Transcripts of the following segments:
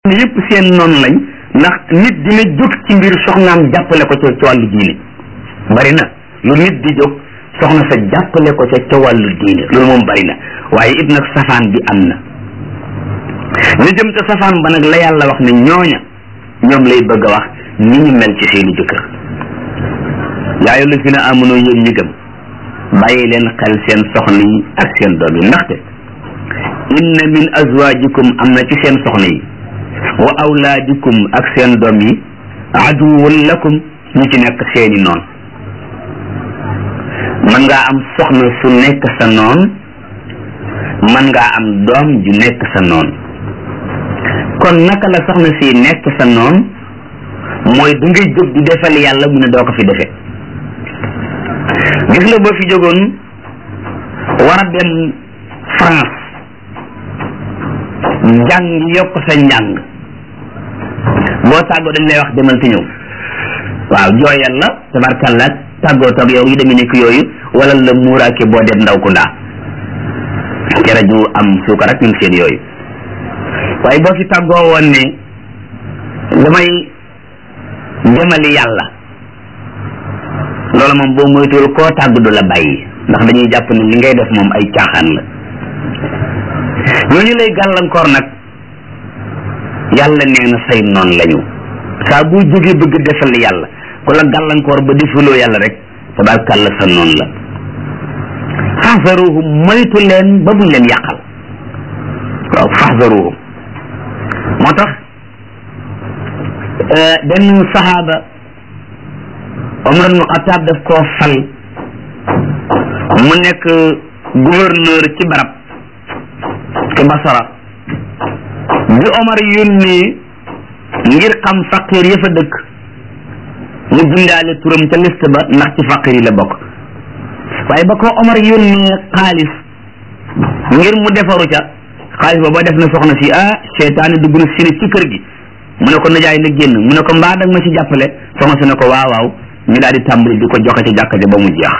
yëpp seen noonu lañ ndax nit dina jóg ci mbir soxnaam jàppale ko ca ci wàllu diine bari na lu nit di jóg soxna sa jàppale ko ca ca wàllu diine loolu moom bari na waaye it nag safaan bi am na ñu jëm ca safaan ba nag la yàlla wax ne ñooña ñoom lay bëgg a wax ni ñu mel ci seeni jëkkër yaa ayyuha llazina amanu yéen ñi gëm bàyyi leen xel seen soxna yi ak seen doom yi ndaxte inna min azwajikum am na ci seen soxna yi wa awlaadikum ak seen doom yi aduwwun lakum ñu ci nekk seeni noon mën ngaa am soxna su nekk sa noon mën ngaa am doom ju nekk sa noon kon naka la soxna si nekk sa noon mooy da ngay jóg di defal yàlla mu ne doo ko fi defe gis nga boo fi jógoon war a dem France njàng yokk sa njàng boo tàggoo dañ lay wax demal te ñëw waaw jooyal la tabarkalla tàggoo toog yow yu demee nekk yooyu wala la muuraake boo dem ndaw ku ndaa kere ju am suukar ak ñun seen yooyu waaye boo fi tàggoo woon ne damay demali yàlla loolu moom boo moytuwul koo tàgg du la bàyyi ndax dañuy jàpp ne li ngay def moom ay caaxaan la ñooñu lay gàllankoor nag yàlla nee na say noon lañu saa boo jógee bëgg defal yàlla ku la gàllankoor ba defaloo yàlla rek tabarkàlla sa noon la faxzaruhum moytu leen ba buñ leen yàqal waaw faxzaruhum moo tax benn saxaaba Omar ibn Xataab daf koo fal mu nekk gouverneur ci barab ci Basara bi Omar yónnee ngir xam faqir ya fa dëkk mu bindaale turam ca liste ba ndax ci faqir yi la bokk waaye ba ko Omar yónnee xaalis ngir mu defaru ca xaalis ba ba def na soxna si ah seytaane dugg na si ne ci kër gi mu ne ko najaay na génn mu ne ko mbaa dag ma ci jàppale soxna si ne ko waaw waaw ñu daal di tàmbali di ko joxe ci jàkka ja ba mu jeex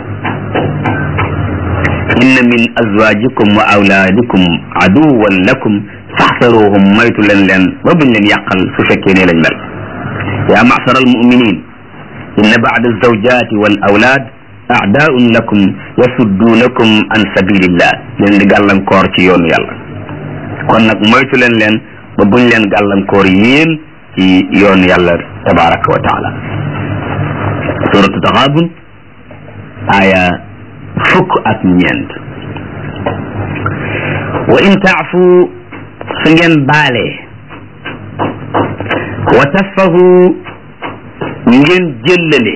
inna min azwajikum wa awlaadikum aduwan lakum faxsaruhum moytu leen leen ba buñ leen yàqal su fekkee ne lañ mel yaa macshara almuminin inna bacda alzawjati wal awlaad aadaun lakum yasudduunakum an sabilillah leen di gàllankoor ci yoonu yàlla kon nag moytu leen leen ba buñ leen gàllankoor yéen ci yoonu yàlla tabaraka wa taala suratu taxaabun aya fukk ak ñeent wa in taafu su ngeen baalee wa tasfahu ngeen jëllale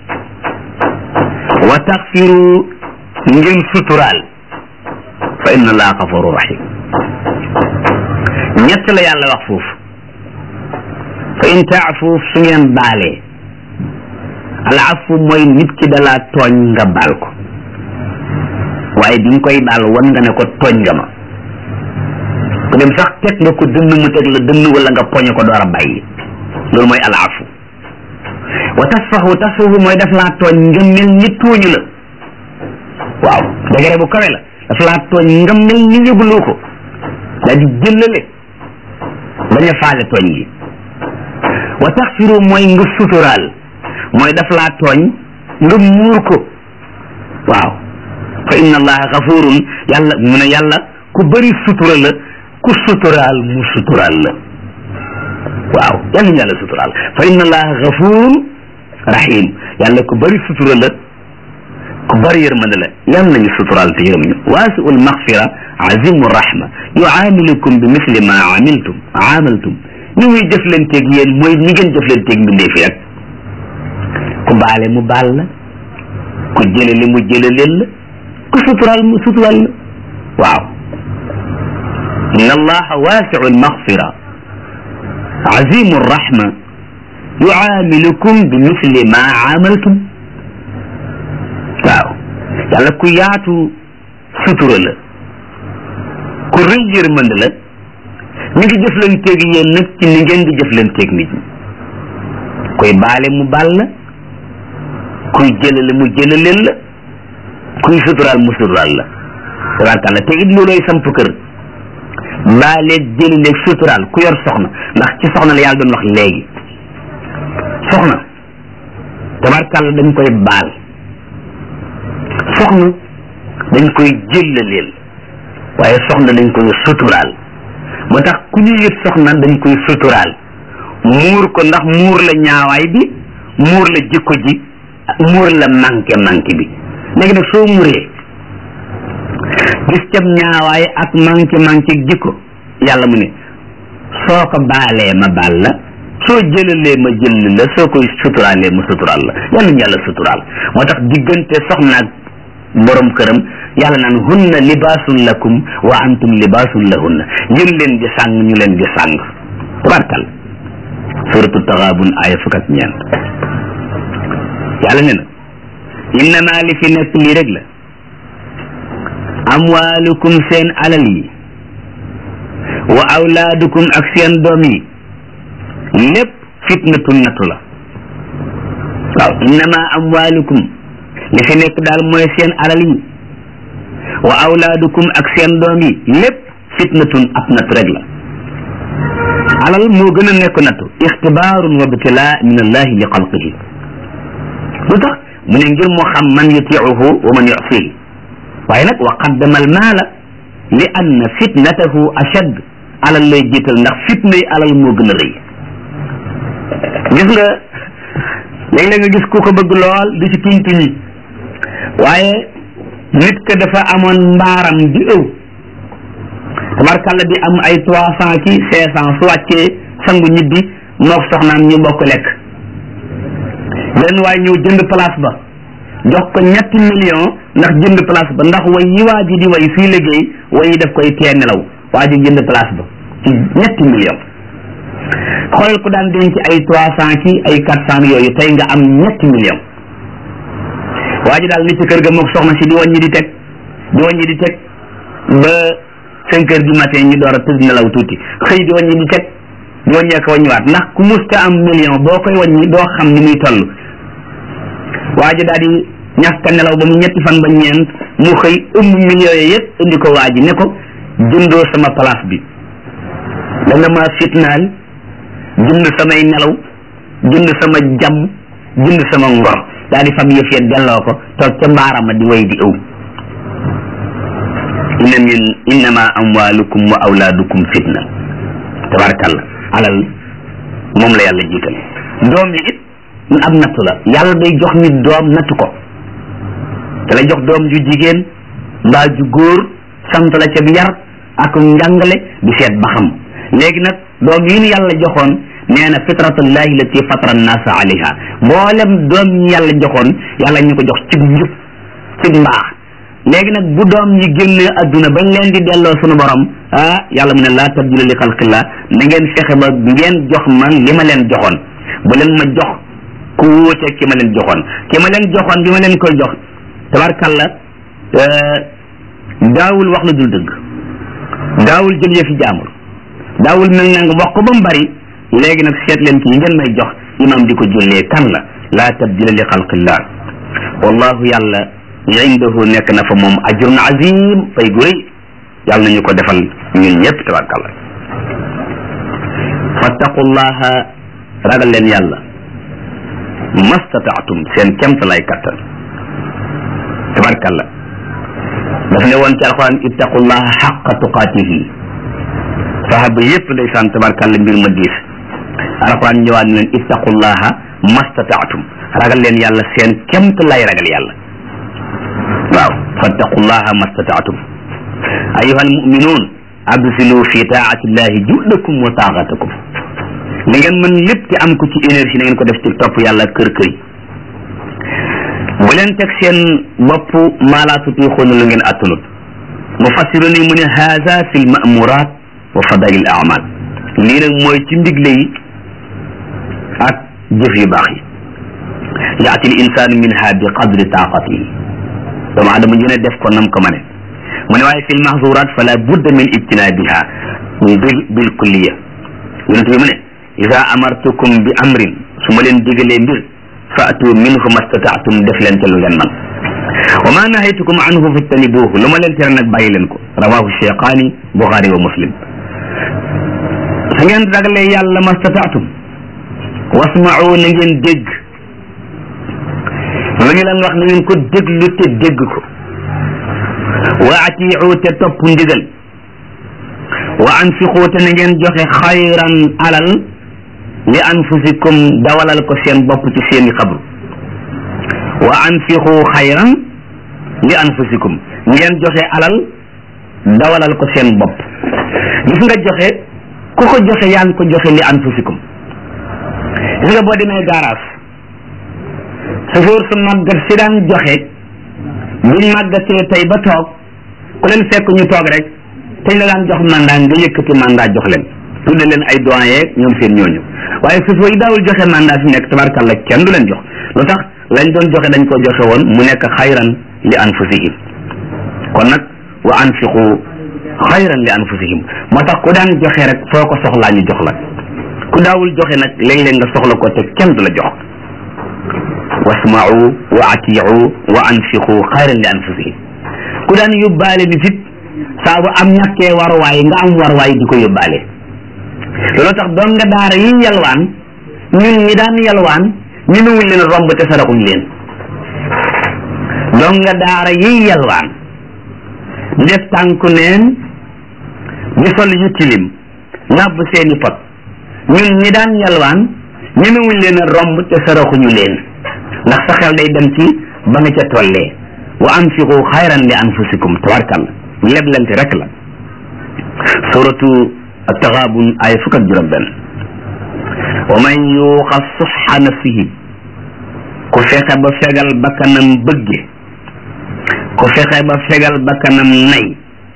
wa taxfiru ngeen suturaal fa inna allaha gafuru rahim ñett la yàlla wax foofu fa in taafu su ngeen baalee al afu mooy nit ki dalaa tooñ nga baal ko waaye bi nga koy baal wan nga ne ko tooñ nga ma ku dem sax teg nga ko dënn mu teg la dënn wala nga poñe ko door a bàyyi loolu mooy al afu wa tasfahu tasfahu mooy daf laa tooñ nga mel ni tooñu la waaw degere bu kawe la daf laa tooñ nga mel ni yëguloo ko daa di jëllale bañ a faale tooñ gi wa taxfiru mooy nga suturaal mooy daf laa tooñ nga muur ko waaw fa inna allaha gafurun yàlla mu ne yàlla ku bëri sutura la ku suturaal mu suturaal la waaw yàlla ñu yàlla suturaal fa inna allaha gafurun rahim yàlla ku bëri sutura la ku bëri yërmande la yàlla nañu suturaal te yërëm ñu waasiul maxfira azimu rahma yuaamilukum bi misli ma amiltum amaltum ni muy jëflanteeg yéen mooy ni ngeen jëflanteeg mbindee fi rek ku baale mu baal la ku jëlale mu jëlaleel la ku suturaal mu suturaal la waaw inna allaha waasiu almaghfira azimu rahma yuaamilukum bi misli ma amaltum waaw yàlla ku yaatu sutura la ku rëy yërmande la mi ngi jëflanteeg yéen nag ci ni ngeen di jëflanteeg nit ñi koy baale mu baal la kuy jëlale mu jëlaleel la kuy suturaal mu suturaal la tabarkàlla te it looloy samp kër baaleeg jëlileeg suturaal ku yor soxna ndax ci soxna la yàlla doon wax léegi soxna tabarkàlla dañ koy baal soxna dañ koy jëllaleel waaye soxna dañ koy suturaal moo tax ku ñu yët soxna dañ koy suturaal muur ko ndax muur la ñaawaay bi muur la jikko ji muur la manqué manqué bi léegi nag soo muuree gis cab ñaawaay ak manqué manqué jikko yàlla mu ne soo ko baalee ma baal la soo jëlalee ma jël la soo koy suturaalee ma suturaal la yàlla ñu yàlla suturaal moo tax diggante soxna ak borom këram yàlla naan hunna libaasun lakum wa antum libaasun lahunna yéen leen di sàng ñu leen di sàng tabarkal suratu taxaabun aaya fukk ak ñeent yàlla ne na innama li fi nekk lii rek la amwaalukum seen alal yi wa awlaadukum ak seen doom yi lépp fitnatun nattu la waaw innama amwaalukum li fi nekk daal mooy seen alal yi wa awlaadukum ak seen doom yi lépp fitnatun ab nattu rek la alal moo gën a nekk nattu ixtibaarun wa btilaa min allahi li xalqihi lu tax mu ne ngir moo xam man yutiicuhu wa man yusihi waaye nag wa qaddama al maala li anna fitnatahu ashad alal lay jiital ndax fitna yi alal moo gën a rëy gis nga léeg-léeg nga gis ku ko bëgg lool di ci tuñ tuñi waaye nit ka dafa amoon mbaaram di ëw tabarkàlla di am ay trois cent ki cinq cent su wàccee sangu ñibbi mook soxnaam ñu bokk lekk benn waaye ñëw jënd place ba jox ko ñetti million ndax jënd place ba ndax way yi waa ji di way fii liggéey way yi daf koy tee nelaw waa ji jënd place ba ci ñetti million xoolal ko daan denc ay trois cent ki ay quatre cent yooyu tey nga am ñetti million waa ji daal ni ci kër ga mook soxna si di wàññi di teg di wàññi di teg ba cinq heures du matin ñu door a tëdd nelaw tuuti xëy di wàññi di teg di wàññee ko wàññiwaat ndax ku musta am million boo koy wàññi doo xam ni muy toll waa ji daal di ñàkk nelaw ba mu ñetti fan ba ñeent mu xëy ëmb millions yi yëpp indi ko waa ji ne ko jëndoo sama place bi da nga ma fitnaal jënd samay nelaw jënd sama jàmm jënd sama ngor daal di fab yëf ya delloo ko toog ca mbaarama di way di ëw inna min innama amwalukum wa awlaadukum fitna tabarakallah alal moom la yàlla jiital doom yi it ab nattu la yàlla day jox nit doom nattu ko da lay jox doom ju jigéen mbaa ju góor sant la ca bi yar ak njàngale di seet ba xam léegi nag doom yi ñu yàlla joxoon nee na fitratullahi lati fatara nnaasa alayha mboolem doom yi yàlla joxoon yàlla ñu ko jox ci njub ci mbaax léegi nag bu doom yi génnee adduna bañ leen di delloo sunu borom ah yàlla mu ne laa tabdila li xalqillah na ngeen fexe ba ngeen jox ma li ma leen joxoon bu leen ma jox ku wuute ki ma leen joxoon ki ma leen joxoon bi ma leen koy jox tabarkalla daawul wax lu dul dëgg daawul jël yëfi jaamur daawul mel na nga wax ko ba mu bari léegi nag seet leen ci yi ngeen may jox imam di ko jullee kan la laa tabdila li xalqillah wallahu yàlla indahu nekk na fa moom ajrun azim fay gu rëy yàlla nañu ko defal ñun ñëpp tabarkalla fattaqullaha ragal leen yàlla mastataatum seen kemt lay kattan tabarkalla daf ne woon ci alxuraan ittaqullaha xaqa tuqaatihi sahaba yëpp ndeysaan tabarkalla mbir ma diis alxuraan ñëwaat ne leen ittaqullaha mastataatum ragal leen yàlla seen kemt lay ragal yàlla waaw fattaqullaha mastataatum ayuha almuminuun absilu fi taatillahi juhdakum wa taaqatakum li ngeen mën lépp te am ko ci énergie na ngeen ko def ci topp yàlla kër kër yi bu leen teg seen bopp maalaa tutiixuuna lu ngeen attanut mufassiru ni mu ne haza fi l mamurat wa fadail al amal lii nag mooy ci ndigle yi ak jëf yu baax yi yaati l insanu minha bi qadri taaqatihi doomu adama ju ne def ko nam ko ma ne mu ne waaye fi l mahzurat fala budda min ijtinabiha bil bil kulliya yonent bi mu ne ida amartukum bi amrin su ma leen digalee mbir faatu minhu mastataatum def leen ca lu leen man wa ma nahaytukum anhu fajtanibuhu lu ma leen tere nag bàyyi leen ko rawahu cheikhani buxaari wa muslim su ngeen ragalee yàlla mastataatum wasma'u na ngeen dégg lu ñu leen wax na ngeen ko déglu te dégg ko wa atiicu te topp ndigal wa anfiqu te na ngeen joxe xayran alal li anfusikum dawalal ko seen bopp ci seeni xabru wa anfiqu xayran li anfusikum ngeen joxe alal dawalal ko seen bopp gis nga joxe ku ko joxe yaa ngi ko joxe li anfusikum gis nga boo demee garage chauffeur su màggat si daan joxe buñ màggatee tey ba toog ku leen fekk ñu toog rek teñ la daan jox mandat nga yëkkati mandat jox leen tudde leen ay doyen ñoom seen ñooñu waaye chauffeur yi daawul joxe mandat fi nekk tabarkàlla kenn du leen jox lu tax lañ doon joxe dañ ko joxe woon mu nekk xayran li anfusihim kon nag wa anfiqu xayran li anfusihim moo tax ku daan joxe rek foo ko soxlaa ñu jox la ku daawul joxe nag léeg-léeg nga soxla ko te kenn du la jox wasma'u wa atiicu wa anfiqu xayran li anfusihim ku daan yóbbaale ni fit saa bu am ñàkkee waruwaay nga am waruwaay di ko yóbbaale loolu tax doon nga daara yi yalwaan ñun ñi daan yalwaan ñu nuwuñ leen romb te saraxuñ leen doon nga daara yi yalwaan di def tànku neen di sol yu tilim nàbb seeni pot ñun ñi daan yalwaan ñu nuwuñ leen romb te saraxuñu leen ndax sa xel day dem ci ba nga ca tollee wa anfiqu xayran li anfusikum tabarkalla leblante rek la suratu at-taghabun ay fukk ak juróom benn wa man yuuqa suxa nafsihi ku fexe ba fegal bakkanam bëgge ku fexe ba fegal bakkanam nay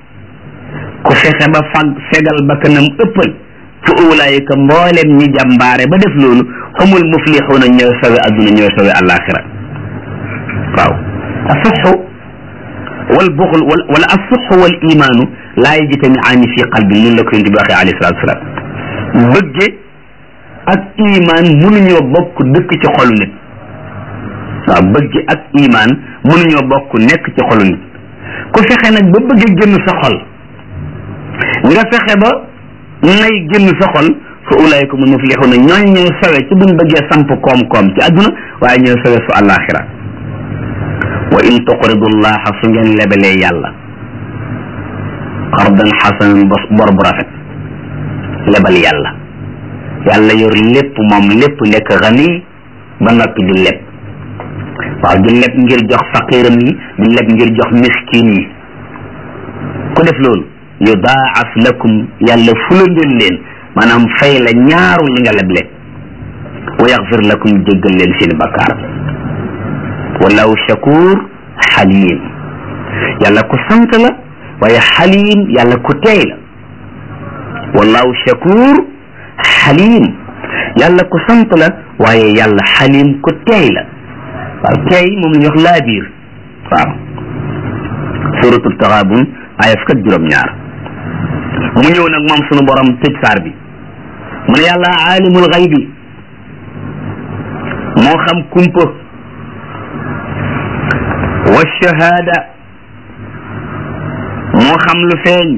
ku fexe ba fag fegal bakkanam ëppal fa ulaayika mbooleem ñi jàmbaare ba def loolu humul muflixuuna ñooy sawe adduna ñooy sawe alaxira waaw asuxu wal buxl wala asuxu wal imaanu laa yajtamiaani fi qalbi noonu la ko yonent bi waxee alayhi salaatu salaam bëgge ak imaan mënuñoo bokk dëkk ci xolu nit waaw bëgge ak imaan mënuñoo bokk nekk ci xolu nit ku fexe nag ba bëgge génn sa xol nga fexe ba nay génn sa xol fa ulaayika mu muflixuuna ñooñ ñooy sawe ci buñ bëggee samp koom-koom ci àdduna waaye ñooy sawe su àllaaxira wa in tuqridu llaha su ngeen lebalee yàlla qardan xasanan bor bu rafet lebal yàlla yàlla yor lépp moom lépp nekk xani ba noppi di leb waaw di leb ngir jox faqiram yi di leb ngir jox miskin yi ku def loolu yudaaf lakum yàlla fulandeel leen maanaam fay la ñaaru li nga leble wa yaxfir lakum jéggal leen seen bakkaar wallahu shakur xalim yàlla ku sant la waaye xalim yàlla ku teey la wallahu shakur xalim yàlla ku sant la waaye yàlla xalim ku teey la waaw teey moom la ñu wax laa biir waaw suratul taxaabun aya fukk ak juróom-ñaar mu ñëw nag moom sunu borom tëj saar bi mu ne yàlla aalimul xaybi moo xam kumpa wa shahaada moo xam lu feeñ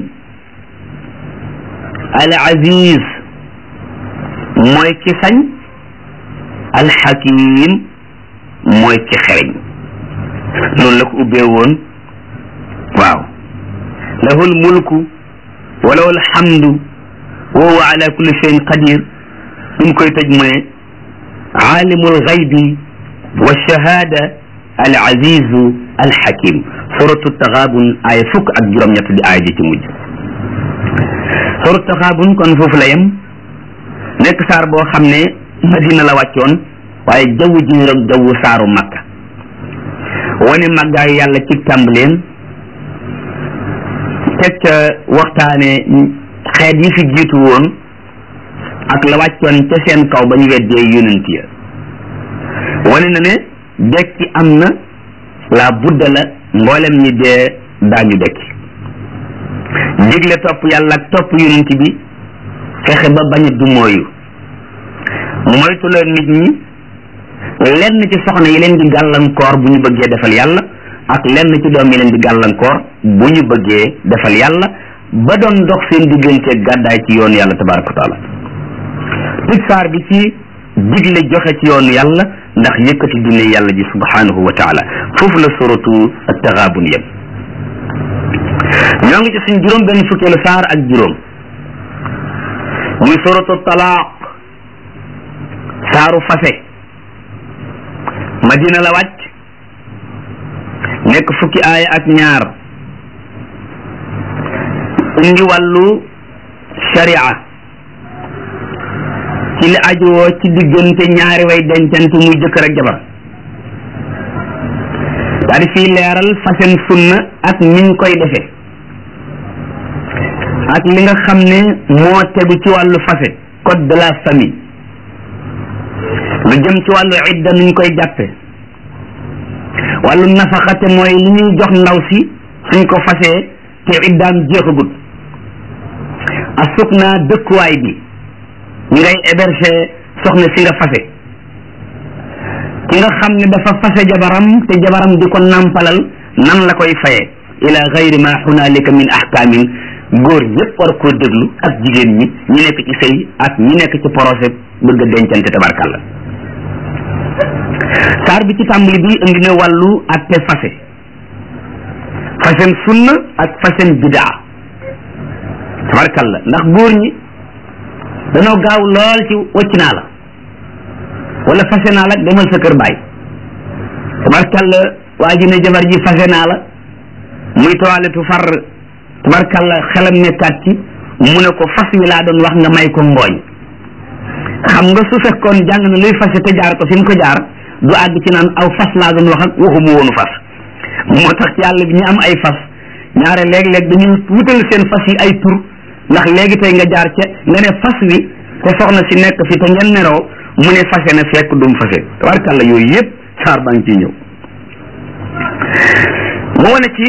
al aziz mooy ki sañ al hakim mooy ki xereñ noonu la ko ubbee woon waaw lahul mulku wa lahul hamdu wa huwa ala kulli shay'in qadir bi mu koy tëj mu ne aalimul xaybi wa shahaada al azizu al hakim suratu taxaabun aaya fukk ak juróom-ñett di aaya ji ci mujj suratu taxaabun kon foofu la yem nekk saar boo xam ne madina la wàccoon waaye jaww ji ñu rek jawwu saaru makka wane màggaayu yàlla ci tàmbaleen teg ca waxtaane xeet yi fi jiitu woon ak la wàccoon ca seen kaw ba ñu weddee yonent ya wane na ne dekki am na la budda la mboolem ñi dee daañu dekki digle topp yàlla ak topp yonent bi fexe ba bañ a dumooyu moytu la nit ñi lenn ci soxna yi leen di gàllankoor bu ñu bëggee defal yàlla ak lenn ci doom yi leen di gàllankoor bu ñu bëggee defal yàlla ba doon dox seen diggante gàddaay ci yoonu yàlla tabaraka wa taala tëj saar bi ci digle joxe ci yoonu yàlla ndax yëkkati dine yàlla ji subhanahu wa taala foofu la suratu at-taghabun yem ñoo ngi ci suñ juróom benn fukkeelu saar ak juróom muy suratu talaaq saaru fase madina la wàcc nekk fukki aaya ak ñaar indi wàllu sharia ci li ajuwoo ci diggante ñaari way dencante muy jëkkër ak jabar daa di fii leeral fasen sunna ak niñ koy defee ak li nga xam ne moo tegu ci wàllu fase code de la famille lu jëm ci wàllu idda nuñ koy jàppe wàllu nafaxate mooy li ñuy jox ndaw si suñ ko fasee te iddaam jeexagut asuk naa dëkkuwaay bi ñi ngay héberger soxna si nga fase ki nga xam ne dafa fase jabaram te jabaram di ko nàmpalal nan la koy faye ila gayri ma hunalika min ahkamin góor ñëpp war koo déglu ak jigéen ñi ñi nekk ci sëy ak ñi nekk ci projet bëgg a dencante tabarkalla saar bi ci tàmbali bi indi na wàllu atte fase fasem sunna ak fasem bidaa tabarkalla ndax góor ñi dañoo gaaw lool ci wacc naa la wala fase naa la demal sa kër baay tabarkalla waa ji ne jabar ji fase naa la muy toiletu far tabarkalla xelam nekkaat ci mu ne ko fas wi laa doon wax nga may ko ngooñ xam nga su fekkoon jàng na luy fase te jaar ko fi mu ko jaar du àgg ci naan aw fas laa doon wax ak waxuma woonu fas moo tax ci yàlla bi ñu am ay fas ñaare léeg-léeg dañuy wutal seen fas yi ay tur ndax léegi tey nga jaar ca nga ne fas wi te soxna si nekk fi te ngeen neroo mu ne fase na fekk dum fase tabarkalla yooyu yëpp saar baa ngi ciy ñëw mu wane ci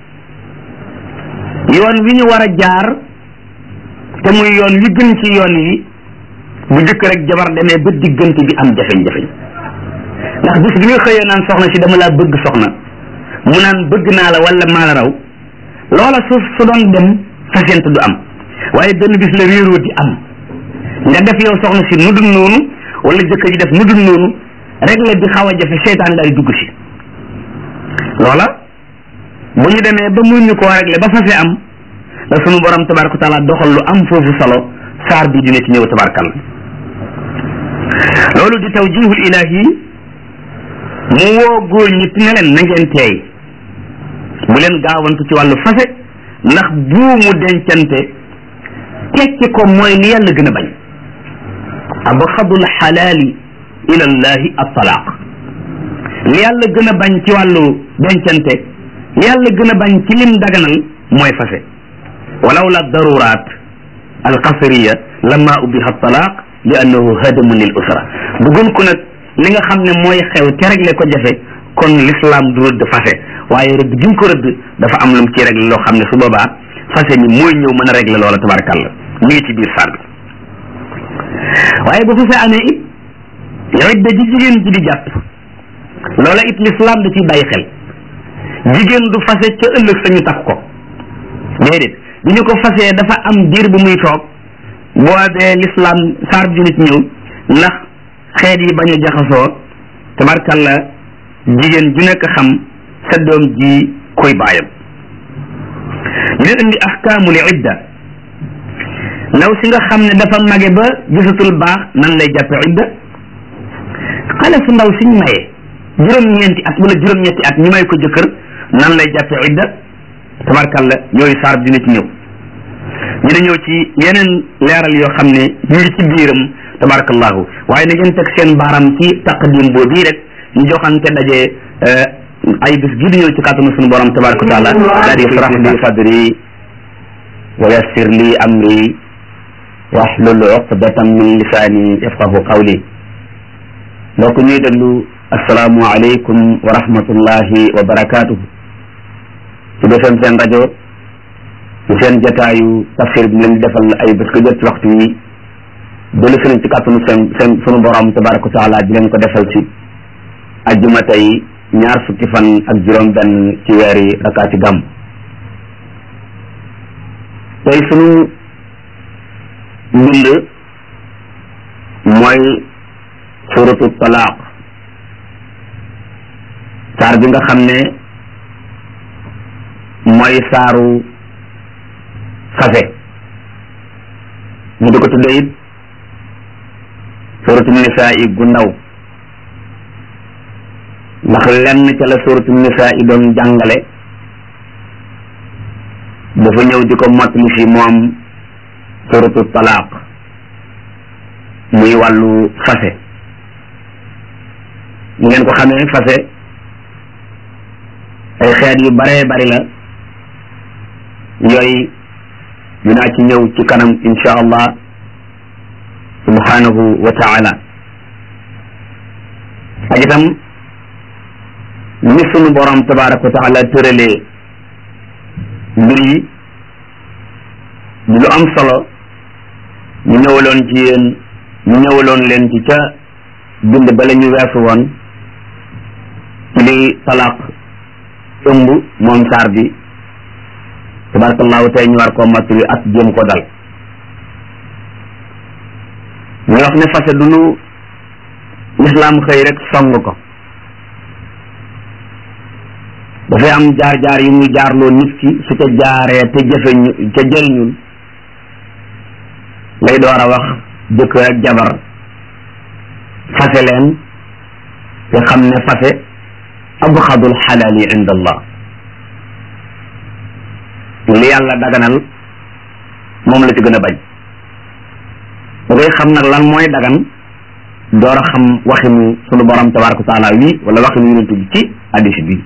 yoon wi ñu war a jaar te muy yoon wi gën ci yoon yi bu jëkk rek jabar demee ba diggante bi am jafeñ-jafeñ ndax bis bi nga xëyee naan soxna si dama laa bëgg soxna mu naan bëgg naa la wala maa la raw loola su su doon dem fasent du am waaye benn bis la réeroo di am nga def yow soxna si nu dul noonu wala jëkkër ji def nu dul noonu rek la di xaw a jafe seytaan daal di dugg si loola bu ñu demee ba mun ñu koo réglé ba fase am la sunu borom tabaraka taala doxal lu am foofu solo saar bi dina ci ñëw tabarakal loolu di tawjihul ilahi mu woo góor ñi ne leen na ngeen teey bu leen gaawantu ci wàllu fase ndax buumu dencante tekki ko mooy li yàlla gën a bañ abxadul xalaali ila llahi at-talaaq li yàlla gën a bañ ci wàllu dencante li yàlla gën a bañ ci lim daganal mooy fase walaw la daruraat alqasriya lama ubiha at-talaaq li annahu hadamun lil usra bëggoon ko nag li nga xam ne mooy xew te réglé ko jafe kon l'islam du rëdd fase waaye rëdd gi mu ko rëdd dafa am lu mu ci réglé loo xam ne su boobaa fase mi mooy ñëw mën a réglé loola tabarakallah mi ngi ci biir saar bi waaye bu fase amee it idda ji jigéen ji di jàpp loola it l'islam da ciy bàyyi xel jigéen du fase ca ëllëg sañu takk ko déedéet bi ñu ko fasee dafa am diir bu muy toog boobee l'islam saar bi dina ci ñëw ndax xeet yi bañ a jaxasoo tabarkalla jigéen ju nekk xam sa doom ji koy baayam dina indi ahkaamul idda ndaw si nga xam ne dafa mage ba gisatul baax nan lay jàppe idda xale su ndaw siñ maye juróom-ñeenti at wala juróom-ñetti at ñu may ko jëkkër nan lay jàppe idda tabarkalla yooyu saar dina ci ñëw dina ñëw ci yeneen leeral yoo xam ne ñu ngi ci biiram tabarakallahu waaye na ngeen teg seen baaram ci taqdim boobu rek ñu joxante daje ay bis gi di ñëw ci kàttanu suñu borom tabaraka wa taala daal di israh li sadri wa yassir li amri wahlul uqdatan min lisaani yafqahu qawli mbokk ñuy déglu asalaamu aleykum wa rahmatullahi wa barakatuhu ci defem seen rajo ci seen jataayu tafsir bi leen defal ay bés ko jot ci waxtu yi dolu sëriñ ci kàttanu seen seen sunu borom tabaraka wa taala di leen ko defal ci ajjuma tey ñaar fukki fan ak juróom benn ci weeri rakaati gàmm tey sunu mbind mooy suratu talaaq saar bi nga xam ne mooy saaru fase mu di ko tudde it suratu nisaa yi gu ndaw ndax lenn ca la suratu nisaa yi doon jàngale dafa ñëw di ko mottali fi moom suratu talaaq muy wàllu fase ngeen ko xamee fase ay xeet yu baree bari la yooyu dinaa ci ñëw ci kanam insha allah subhanahu wa taala ak itam ni sunu borom tabaraka wa taala tëralee mbir yi di lu am solo ñu ñëwaloon ci yéen ñu ñëwaloon leen ci ca bind ba la ñu weesu woon ci li talaq ëmb moom saar bi tabarakallahu tey ñu war koo mottali ak jéem ko dal ñu wax ne fase du lu lislaam xëy rek song ko dafay am jaar-jaar yu muy jaarloo nit ki su ca jaaree te jëfe ñu ca jëriñul lay door a wax jëkkër ak jabar fase leen te xam ne fase abxadul xalaali inda allah li yàlla daganal moom la ci gën a bañ da ngay xam nag lan mooy dagan door a xam waxinu sunu borom tabaraka wa taala wi wala waxinu yonent bi ci hadis bi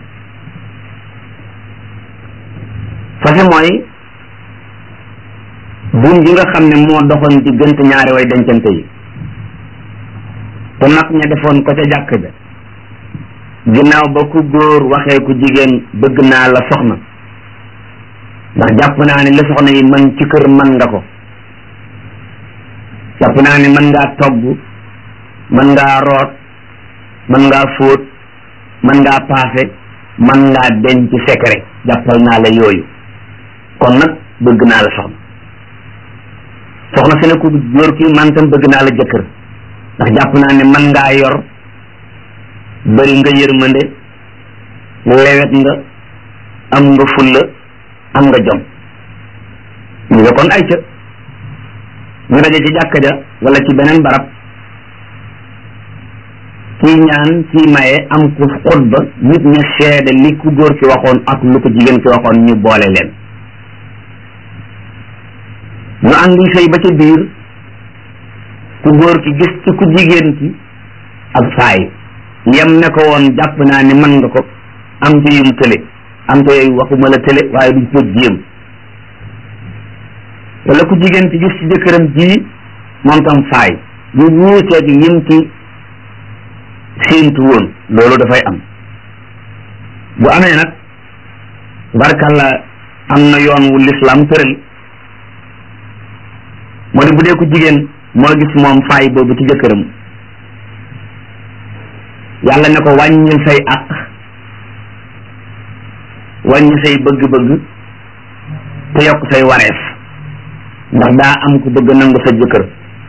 fase mooy buum gi nga xam ne moo doxoon diggante ñaari way dencante yi te nag ña defoon ko ca jàkk ja ginnaaw ba ku góor waxee ku jigéen bëgg naa la soxna ndax jàpp naa ne li soxna yi mën ci kër mën nga ko jàpp naa ne mën ngaa togg mën ngaa root mën ngaa fóot mën ngaa paase mën ngaa denc secret jàppal naa la yooyu kon nag bëgg naa la soxna soxna si ne ku góor ki man tam bëgg naa la jëkkër ndax jàpp naa ne mën ngaa yor bëri nga yërmande lewet nga am nga fulla am nga jom ñu nga kon ay ca ñu daje ci jàkka ja wala ci beneen barab kii ñaan kii maye am ku xutba nit ña seede li ku góor ki waxoon ak lu ko jigéen ki waxoon ñu boole leen ñu àndi sëy ba ca biir ku góor ki gis ci ku jigéen ki ak faay yem ne ko woon jàpp naa ni mën nga ko am ci yum tële am te yooyu waxuma la tële waaye duñ ko jéem wala ku jigéen ki gis ci jëkkëram ji moom tam faay ñu wuuteeg yim ci séentu woon loolu dafay am bu amee nag barkalla am na yoon wu lislaam tëral moo di bu dee ku jigéen moo gis moom faay boobu ci jëkkëram yàlla ne ko wàññil say àq wàññi say bëgg-bëgg te yokk say wareef ndax daa am ku bëgg nangu sa jëkkër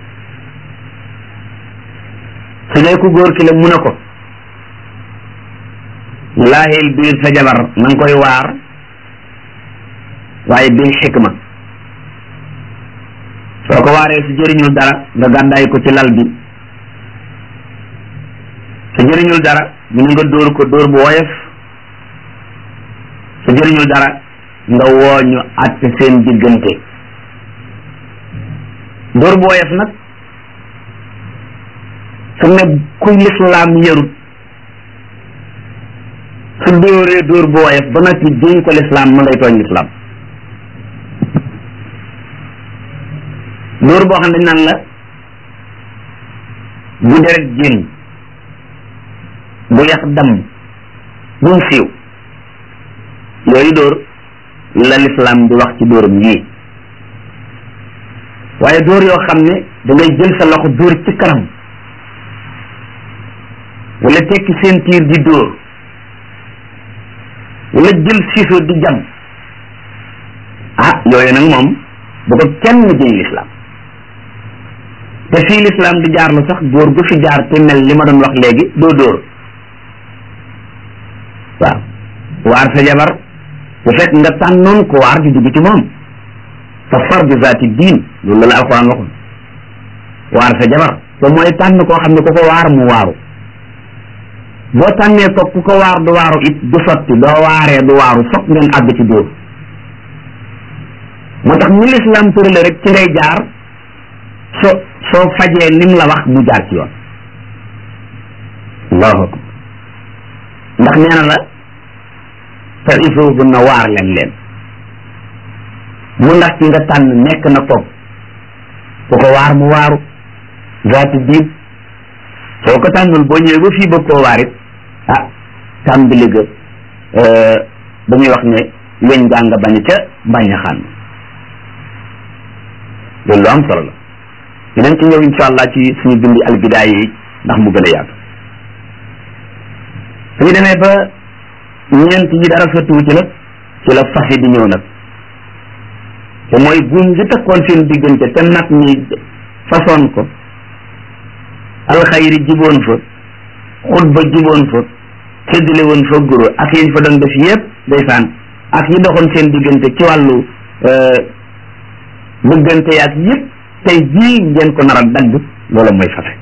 su dee ku góor ki la mun a ko laahil biir sa jabar na nga koy waar waaye bil xikma soo ko waaree su jëriñul dara nga gàddaay ko ci lal bi su jëriñul dara ñu nga dóor ko dóor bu woyof su jëriñul dara nga woo ñu àtte seen diggante dóor bu woyof nag su ne kuy lislaam yarut su dóoree dóor bu woyof ba noppi jéñ ko lislaam ma ngay tooñ lislaam dóor boo xam ne nan la bu deret jéem bu yax dam bu mu siiw yooyu dóor la lislaam di wax ci dóoram yii waaye dóor yoo xam ne da ngay jël sa loxo dóor ci kanam wala tekki seen tiir di dóor wala jël siiso di jam ah yooyu nag moom bu ko kenn jëñ lislaam te fii lislaam di jaar la sax góor gu fi jaar te mel li ma doon wax léegi doo dóor waaw waar sa jabar bu fekk nga tànnoon ko waar di dugg ci moom fa far bi zaati diin loolu la alquran waxoon waar sa jabar te mooy tànn koo xam ne ku ko waar mu waaru boo tànnee ko ku ko waar du waaru it du sotti doo waaree du waaru fokk ngeen àgg ci dóor moo tax ni lislaam tërale rek ci ngay jaar so soo fajee nim la wax mu jaar ci yoon allahu akbar ndax nee na la te ifuufu na waar leen leen mu ndax ci nga tànn nekk na toog ku ko waar mu waaru zaati diin soo ko tànnul boo ñëwee ba fii bëgg koo waar it ah tàmbali ga dañuy wax ne weñ gaa nga bañ ca bañ a xànn loolu lu am solo la dinañ ci ñëw insha allah ci suñu bindi albidaay yi ndax mu gën a yaatu suñu demee ba ñeent yi dara sottiwu ci nag ci la fase di ñëw nag te mooy buum gi takkoon seen diggante te nag ñi façon ko alxayri jiboon fa xutba jiboon fa séddale woon fa guro ak yiñ fa doon def yépp ndeysaan ak yi doxoon seen diggante ci wàllu bëggante yaag yépp tey jii ngeen ko nar a dagg loolu mooy fase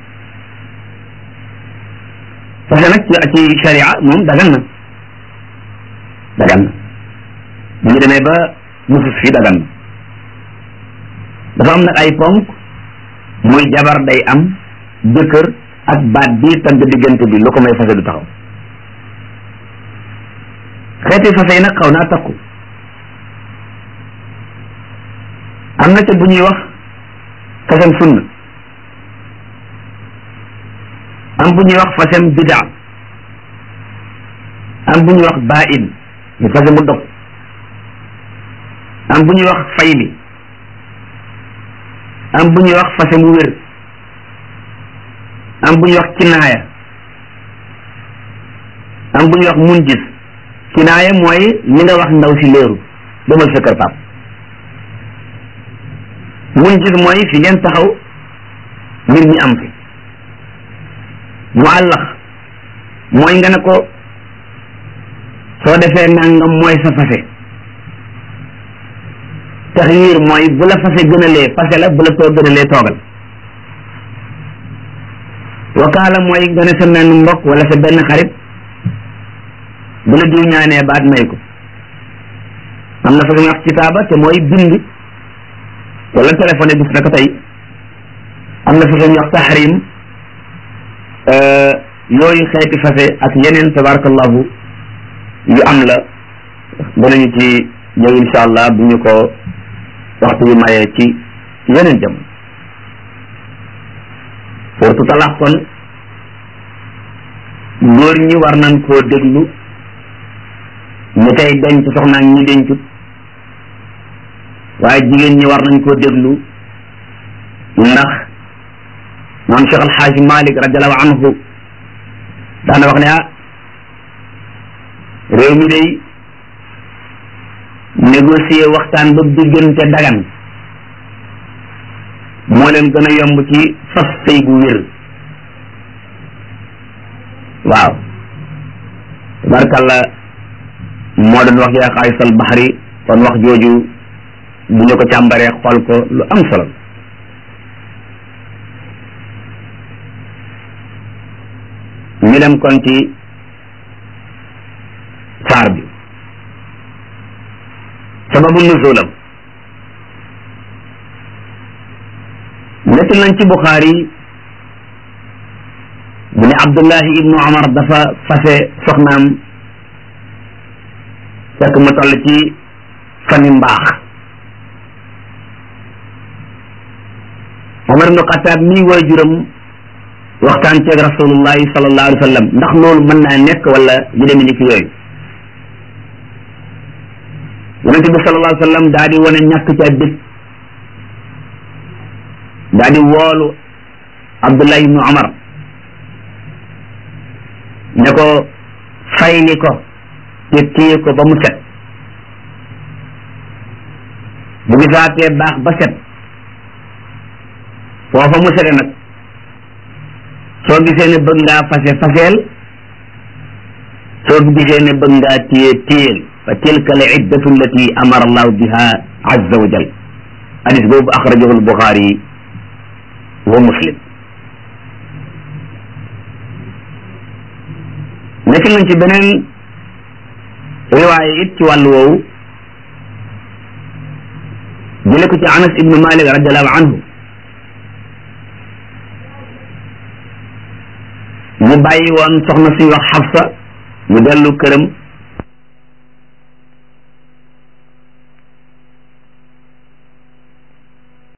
fase nag ci ci sharia moom dagan na dagan na bu ñu demee ba nusus fii dagan na dafa am nag ay ponk muy jabar day am jëkkër ak baat bii tagg diggante bi lu ko may fase du taxaw xeeti fase yi nag xaw naa takku am na ca bu ñuy wax fasem sunna am bu ñuy wax fasem bidaa am bu ñuy wax baa-in ñu fase mu dog am bu ñuy wax fayli am bu ñuy wax fase mu wér am bu ñuy wax kinaaya am bu ñuy wax mun gis kinaaya mooy li nga wax ndaw si léeru demal sa kër pap mun gis mooy fi ngeen taxaw mbir mi am fi mu àllax mooy nga ne ko soo defee nangam mooy sa fase taxyiir mooy bu la fase gënalee fase la bu la too gënalee toogal wakaala mooy nga ne sa menn mbokk wala sa benn xarit bu la diw ñaanee baat may ko am na fa nga wax kitaaba te mooy bind wala téléphone gis na ko tey am na fa nga wax tahrim yooyu xeeti fase ak yeneen tabarakallahu yu am la danañu ci ñëw insha allah bu ñu ko waxtu bi mayee ci yeneen jamono surtout talax kon góor ñi war nañ koo déglu ñi koy denc soxna ak ñi dencut waaye jigéen ñi war nañ koo déglu ndax maam Cheikh Alxaaj Malik radiallahu anhu daana wax ne ah réew mi day négocier waxtaan ba diggante dagan moo leen gën a yomb ci fas sëy bu wér waaw tabarkalla moo doon wax yaa xaayisal baxri kon wax jooju bu ñu ko càmbaree xool ko lu am solo ñu dem kon ci saar bi sababu nuzulam nekk nañ ci Buxaari bu ne Abdullahi ibnu Omar dafa fase soxnaam fekk mu toll ci fani mbaax Omar ibnu Xataab mii waajuram waxtaan ceeg rasulullahi sallallahu alayhi wa sallam ndax loolu mën naa nekk wala yu demee ni ki yooyu yonente bi sallallahu alayhi wa sallam daa di wane ñàkk ca dëkk daa di woolu Abdullah ibnu Omar ne ko fayli ko te téye ko ba mu set bu gisaatee baax ba set foofa mu sete nag soo gisee ne bëgg ngaa fase faseel soo gisee ne bëgg ngaa téye téyel fa tilka al iddatu allati amara allahu biha azza wa jal hadis boobu axrajahu albuxaari wa muslim nekk nañ ci beneen riwaaya it ci wàllu woowu jële ko ci anas ibnu malik radiallahu anhu ñu bàyyi woon soxna suñu wax xafsa mu dellu këram